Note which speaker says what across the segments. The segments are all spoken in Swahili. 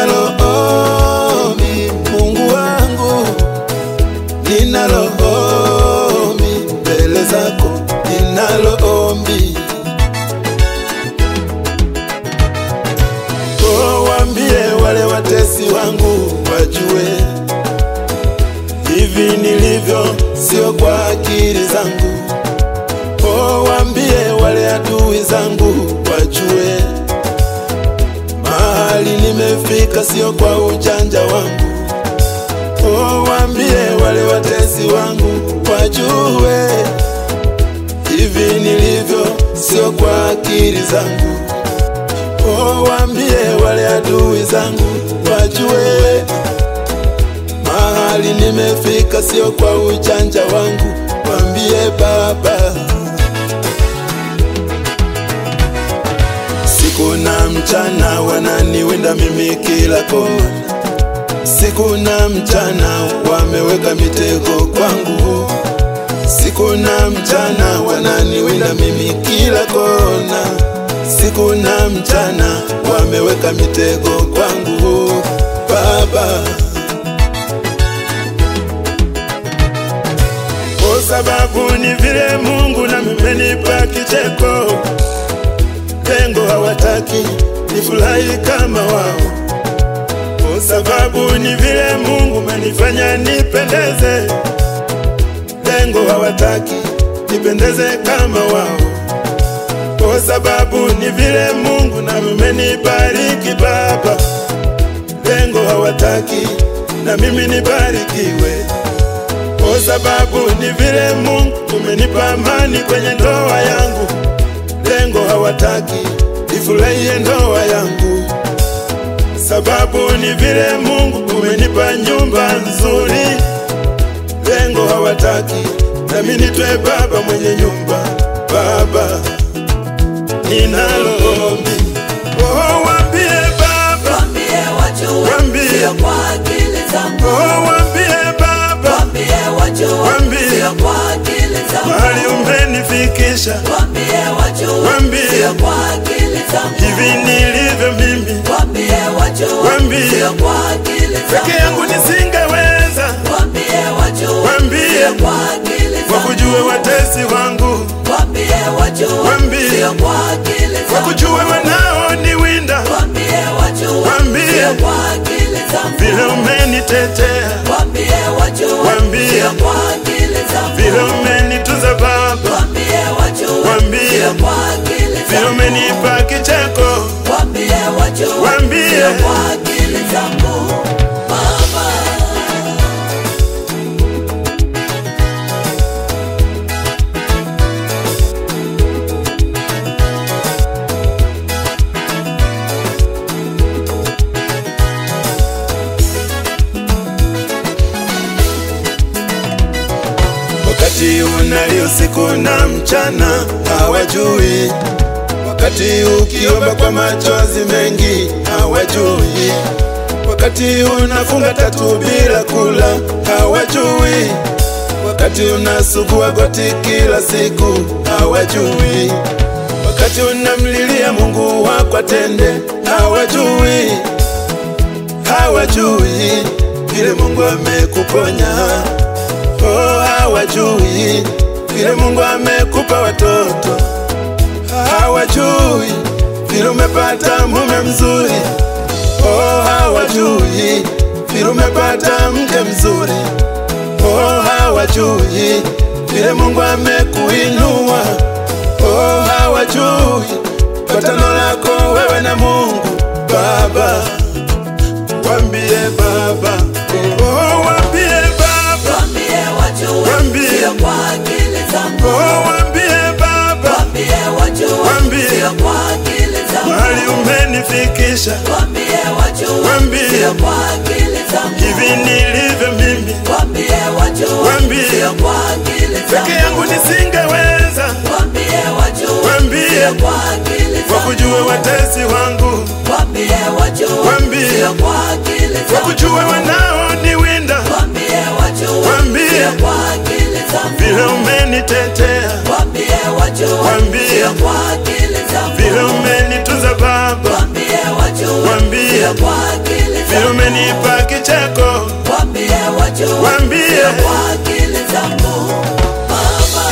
Speaker 1: ninalo ombi Mungu wangu, ninalo ombi mbele zako, ninalo ombi Oh, waambie wale watesi wangu wajue hivi nilivyo, sio kwa akili zangu. Oh, waambie wale adui zangu wajue mahali nimefika, sio kwa ujanja wangu. Oh, waambie wale watesi wangu wajue hivi nilivyo, sio kwa akili zangu. Oh, waambie wale adui zangu wajue mahali nimefika, sio kwa ujanja wangu. Waambie Baba, siku na mchana wananiwinda mimi kila kona, siku na mchana wameweka mitego kwangu, siku na mchana wananiwinda mimi kila kona, siku na mchana wameweka mitego kwangu Baba. Kwa sababu ni vile Mungu na mmenipa kicheko, lengo hawataki nifurahi kama wao. Kwa sababu ni vile Mungu menifanya nipendeze, lengo hawataki nipendeze kama wao. Kwa sababu ni vile Mungu na mmenibariki Baba, lengo hawataki na mimi nibarikiwe kwa sababu ni vile Mungu umenipa amani kwenye ndoa yangu, lengo hawataki ifurahie ndoa yangu. Sababu ni vile Mungu umenipa nyumba nzuri, lengo hawataki nami nitwe baba mwenye nyumba. Baba, ninalo ombi, oh, waambie Baba,
Speaker 2: Wambie wajue,
Speaker 1: Wambie.
Speaker 2: sio kwa akili zangu.
Speaker 1: oh, waambie Baba,
Speaker 2: Wambie wajue,
Speaker 1: Wambie.
Speaker 2: sio kwa akili zangu.
Speaker 1: mahali umenifikisha
Speaker 2: Wambie wajue,
Speaker 1: Wambie.
Speaker 2: sio kwa akili zangu.
Speaker 1: hivi nilivyo mimi
Speaker 2: Wambie wajue,
Speaker 1: Wambie.
Speaker 2: sio kwa akili
Speaker 1: peke
Speaker 2: zangu.
Speaker 1: yangu nisingeweza,
Speaker 2: Wambie wajue,
Speaker 1: Wambie.
Speaker 2: sio kwa akili zangu.
Speaker 1: wakujue watesi wangu,
Speaker 2: Wambie wajue,
Speaker 1: Wambie.
Speaker 2: sio kwa akili zangu.
Speaker 1: wakujue wanaoniwinda,
Speaker 2: Wambie wajue,
Speaker 1: Wambie.
Speaker 2: sio kwa akili zangu.
Speaker 1: vile umenitetea,
Speaker 2: Wambie wajue,
Speaker 1: Wambie.
Speaker 2: sio kwa akili zangu.
Speaker 1: vile umenitunza Baba,
Speaker 2: Wambie wajue,
Speaker 1: Wambie.
Speaker 2: sio kwa akili
Speaker 1: vile
Speaker 2: zangu.
Speaker 1: umenipa kicheko,
Speaker 2: Wambie wajue,
Speaker 1: Wambie.
Speaker 2: sio kwa akili zangu. Mama.
Speaker 1: wakati unalio usiku na mchana hawajui, wakati ukiomba kwa machozi mengi hawajui, wakati unafunga tatu bila kula hawajui, wakati unasugua goti kila siku hawajui, wakati unamlilia Mungu wako atende hawajui, hawajui vile Mungu amekuponya Oh, hawajui vile Mungu amekupa watoto, hawajui vile umepata mume mzuri. Oh, hawajui vile umepata mke mzuri. Oh, hawajui vile Mungu amekuinua. Oh, hawajui patano lako wewe na Mungu Baba. Wambie Baba, oh, wambie Baba
Speaker 2: Wambie wajue,
Speaker 1: Wambie.
Speaker 2: sio kwa akili zangu.
Speaker 1: Oh, wambie Baba,
Speaker 2: Wambie wajue,
Speaker 1: Wambie.
Speaker 2: sio kwa akili zangu.
Speaker 1: mahali umenifikisha,
Speaker 2: Wambie wajue,
Speaker 1: Wambie.
Speaker 2: sio kwa akili zangu.
Speaker 1: hivi nilivyo mimi,
Speaker 2: Wambie wajue,
Speaker 1: Wambie.
Speaker 2: sio kwa akili
Speaker 1: peke
Speaker 2: zangu.
Speaker 1: yangu nisingeweza,
Speaker 2: Wambie wajue,
Speaker 1: Wambie.
Speaker 2: sio kwa akili zangu.
Speaker 1: wakujue watesi wangu,
Speaker 2: Wambie wajue,
Speaker 1: Wambie.
Speaker 2: sio kwa akili zangu.
Speaker 1: wakujue wanaoniwinda,
Speaker 2: Wambie wajue,
Speaker 1: Wambie.
Speaker 2: sio kwa akili zangu.
Speaker 1: vile umenitetea,
Speaker 2: Wambie wajue,
Speaker 1: Wambie.
Speaker 2: sio kwa akili zangu.
Speaker 1: vile umenitunza Baba,
Speaker 2: Wambie wajue,
Speaker 1: Wambie.
Speaker 2: sio kwa akili
Speaker 1: vile umenipa kicheko,
Speaker 2: Wambie wajue
Speaker 1: Wambie.
Speaker 2: sio kwa akili zangu Baba.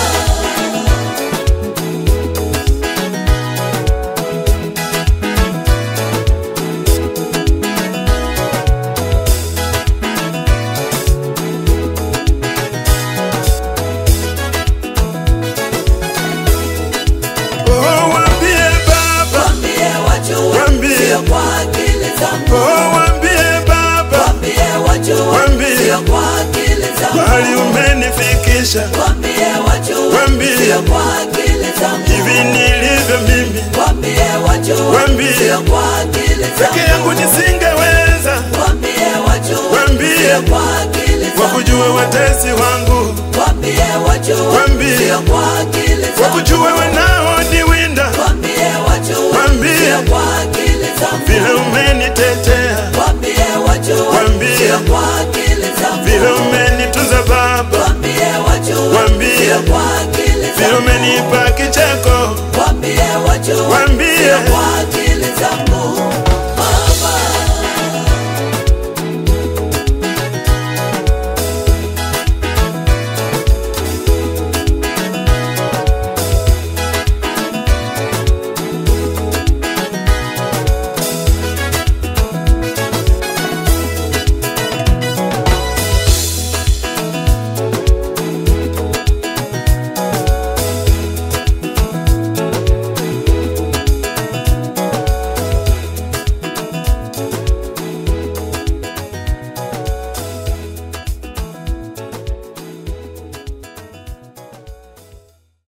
Speaker 1: oh, wambie Baba,
Speaker 2: Wambie wajue
Speaker 1: Wambie.
Speaker 2: sio kwa akili zangu
Speaker 1: oh, wambie Baba,
Speaker 2: Wambie wajue
Speaker 1: Wambie.
Speaker 2: sio kwa akili zangu
Speaker 1: mahali umenifikisha
Speaker 2: Wambie wajue
Speaker 1: Wambie.
Speaker 2: sio kwa akili zangu
Speaker 1: hivi nilivyo mimi,
Speaker 2: Wambie wajue
Speaker 1: Wambie.
Speaker 2: sio kwa akili
Speaker 1: peke yangu
Speaker 2: zangu
Speaker 1: nisingeweza,
Speaker 2: Wambie wajue
Speaker 1: Wambie.
Speaker 2: sio kwa akili
Speaker 1: wakujue
Speaker 2: zangu
Speaker 1: watesi wangu,
Speaker 2: Wambie wajue
Speaker 1: Wambie.
Speaker 2: sio kwa akili zangu
Speaker 1: wakujue wanaoniwinda,
Speaker 2: Wambie wajue
Speaker 1: Wambie.
Speaker 2: sio kwa akili zangu
Speaker 1: vile umenitetea,
Speaker 2: Wambie wajue
Speaker 1: Wambie.
Speaker 2: sio kwa akili zangu
Speaker 1: vile umenitunza Baba,
Speaker 2: Wambie wajue
Speaker 1: Wambie.
Speaker 2: sio kwa akili
Speaker 1: vile
Speaker 2: zangu
Speaker 1: umenipa kicheko,
Speaker 2: Wambie wajue
Speaker 1: Wambie.
Speaker 2: sio kwa akili zangu